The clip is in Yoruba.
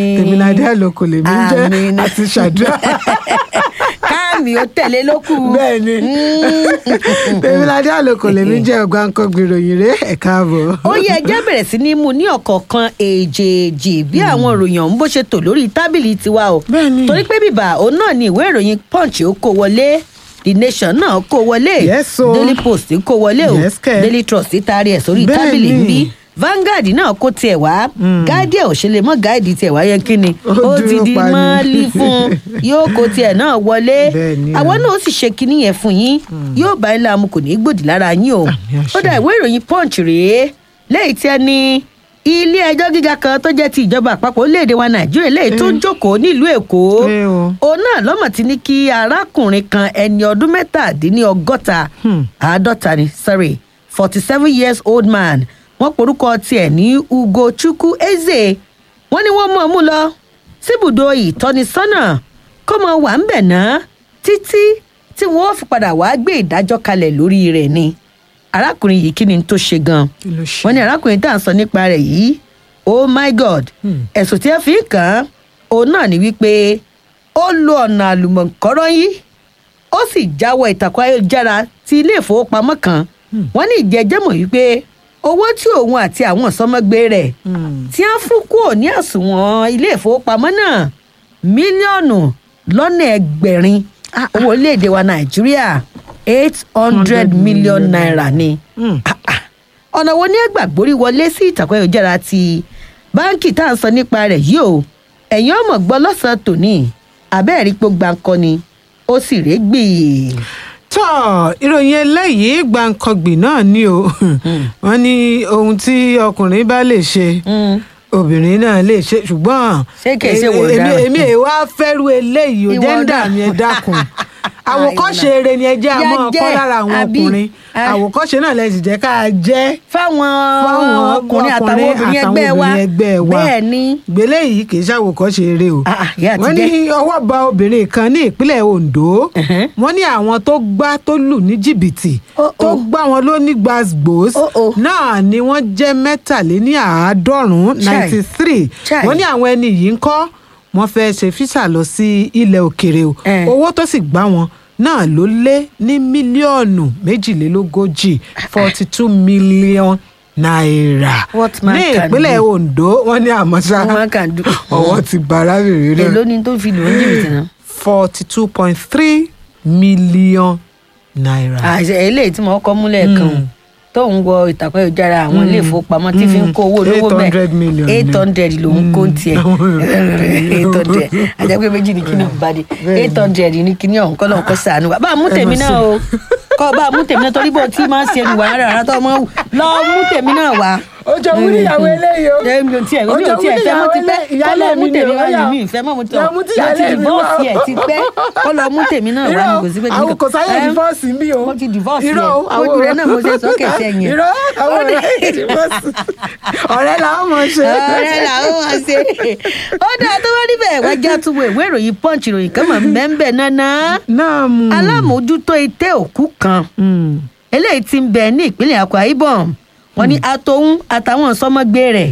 tèmiládé àlòkò lèmi ń jẹ́ Àmín. àti ṣàdúrà káàmì ó tẹ̀lé lókù. bẹ́ẹ̀ ni tèmiládé àlòkò lèmi ń jẹ́ ọgbà nǹkan gbèròyìn rẹ̀ ẹ̀ káàbọ̀. ó yẹ ẹjẹ́ bẹ̀rẹ̀ sí ní mú ní ọ̀kọ̀ọ̀kan èjèèjì bí àwọn ìròyìn ọ̀hún bó ṣe tò lórí tábìlì tiwa o. Bẹ́ẹ̀ni. torí pé bíbà òun náà ni ìwé ìròyìn punch ó kó wọlé the nation náà kó wọlé Yes, o. daily post kó wọlé o Yes, kẹ̀. daily trust taari ẹ̀ sórí Bẹ́ẹ̀ni. tábìlì ń bí Vanguard náà kó tiẹ̀ wá guardian ò ṣe lè mọ́ gáàdì tiẹ̀ wá yẹ kí ni Ó ó ti dúró di pa ni. mọ́ọ́lí fún un yóò kó tiẹ̀ náà wọlé Bẹ́ẹ̀ni. àwọn náà ó sì ṣe kinní yẹn fún yín yóò bá ilé amú kò ní í gbòdì lára yín o Àmì àṣẹ. ó dà ìwé ìròyìn punch rèé lẹ́yìn tí ẹ ní ilé ẹjọ́ gíga kan tó jẹ́ ti ìjọba àpapọ̀ orílẹ̀-èdè wa nàìjíríà lẹ́yìn tó ń jókòó nílùú èkó Ẹ o. òun náà lọ́mọ̀ ti ní kí arákùnrin kan ẹni ọdún mẹ́tàdínlọ́gọ́ta Hmm. àádọ́ta ni sorry forty seven years old man wọ́n porúkọ tiẹ̀ ní ugochukwu eze wọ́n ní wọ́n mọ̀ ọ́n mú lọ síbùdó ìtọ́nisọ́nà kó mọ wà ń bẹ̀ ná títí tí wọ́n fi padà wá gbé ìdájọ́ kalẹ̀ lórí rẹ̀ ni arákùnrin yìí kí ni tó ṣe gan Kí ló ṣe? wọ́n ní arákùnrin tá à ń sọ nípa rẹ̀ yìí oh my god Hmm. ẹ̀sùn tí ẹ fi ń kàn án òun náà ni wípé ó lo ọ̀nà àlùmọ̀kọ́rọ́ yìí ó sì jáwọ́ ìtàkùn ayélujára ti ilé ìfowópamọ́ kan wọ́n ní ìjẹ́jẹ́ mọ̀ wípé owó tí òun àti àwọn ìsọmọgbé rẹ̀ Hmm. tí wọ́n fún kúrò ní àsùnwọ̀n ilé ìfowópamọ́ náà mílíọ̀nù lọ́nà ẹgbẹ̀rin Ah, owó orílẹ̀-èdè wa nàìjíríà eight hundred million naira ni Hmm. Ah, ah. ọ̀nà wo ni ẹ gbà gbórí wọlé sí ìtàkùn ayélujára ti báńkì tá à ń sọ nípa rẹ̀ yìí o ẹ̀yin ọmọ gbọ́ lọ́sàn-án tòní abẹ́ẹ̀rí pé gbàǹkan ni ó sì régbì. tọ́ ìròyìn eléyìí gbàǹkangbì náà ni o wọ́n ní ohun tí ọkùnrin bá lè ṣe obìnrin náà lè ṣe ṣùgbọ́n Ṣé kìí ṣe wò èmi- dára? èmi èmi wá fẹ́rù eléyìí ò Ìwọ jẹ́ńdà náà. mi ẹ dákun àwòkọ́ṣe ìwọ náà. eré ni ẹ jẹ́ àmọ́ Yá ọkọ́ jẹ́, lára àwọn àbí? ọkùnrin Ah. àwòkọ́ṣe náà lẹ sì jẹ́ ká jẹ́ fáwọn fáwọn ọkùnrin àtàwọn obìnrin ẹgbẹ́ wa obìnrin ẹgbẹ́ wa bẹ́ẹ̀ ni gbélé yìí kì í ṣàwòkọ́ṣe eré o Ah, ah, ìyá àti wọ́n ní ọwọ́ bá obìnrin kan ní ìpínlẹ̀ Ondo Ẹ̀hẹ́n. wọ́n ní àwọn tó gbá tó lù ní jìbìtì Oh, tó oh. gbá wọn ló ní gbàgbós Oh, oh. náà ni wọ́n jẹ́ mẹ́tàléní àádọ́rùn-ún Chai. ninety three Chai. wọ́n ní àwọn ẹni yìí ń kọ́ wọ́n fẹ́ ṣe físà lọ sí ilẹ̀ òkèrè o Eh. owó tó sì gbá wọn náà ló lé ní mílíọ̀nù méjìlélógójì forty two million naira What man ní can ìpínlẹ̀ do. Ondo wọ́n ní àmọ́ ṣá What man can do. ọwọ́ ti bá arábìnrin náà èló ni tó fi lò ó jìbìtì náà. forty two point three million naira. àìsè eléyìí tí mo kọ́ múlẹ̀ kan o Mm. tóun wọ ìtàkùn ayélujára àwọn ilé ìfowópamọ́ tí fi ń kó owó olówó 800 million ni. eight hundred lòun kó ń tiẹ̀ Mm. eight hundred àjẹpẹ́ méjì ní kíní ìbàdí eight hundred ní kíní ọ̀hún kọ́ lọ́hún kọ́ sànù wa bá a mú tèmi náà o kọ́ bá a mú tèmi náà torí bó tí máa ń ṣe ìwà rárá rárá tó máa ń wù lọ mú tèmi náà wá. ó jọ wúni ìyàwó eléyìí o. ẹ mi ò tiẹ̀ mi ò tiẹ̀ fẹ́ mọ́ ti pẹ́ kọ́ lọ mú tèmi wá ní mi ìfẹ́ mọ́ mo ti lọ mú tí mo ti ìyálé mi wá. divorce ẹ̀ ti pẹ́ kọ́ lọ mú tèmi náà wá ní kò sí pé àwọn kò sáyé Ẹ, divorce ń bí o. mo ti divorce irọ́ yẹn. o, àwọn Ojú rẹ̀ náà mo ṣe sókè sẹ́yìn. irọ́ àwọn Ó ní- ọ̀rẹ́ divorce. ọ̀rẹ́ làwọn mọ̀ ṣe. ọ̀rẹ́ làwọn máa ṣe. ó dáa tó wá níbẹ̀ wá já tún wo ìwé ìròyìn punch ìròyìn kan mọ̀ mẹ́ńbẹ̀ náná. náà mú. alámòójútó itẹ́ òkú kan Mm. eléyìí ti ń bẹ ní ìpínlẹ̀ akwa ibom wọ́n ní atohun àtàwọn sọmọgbé rẹ̀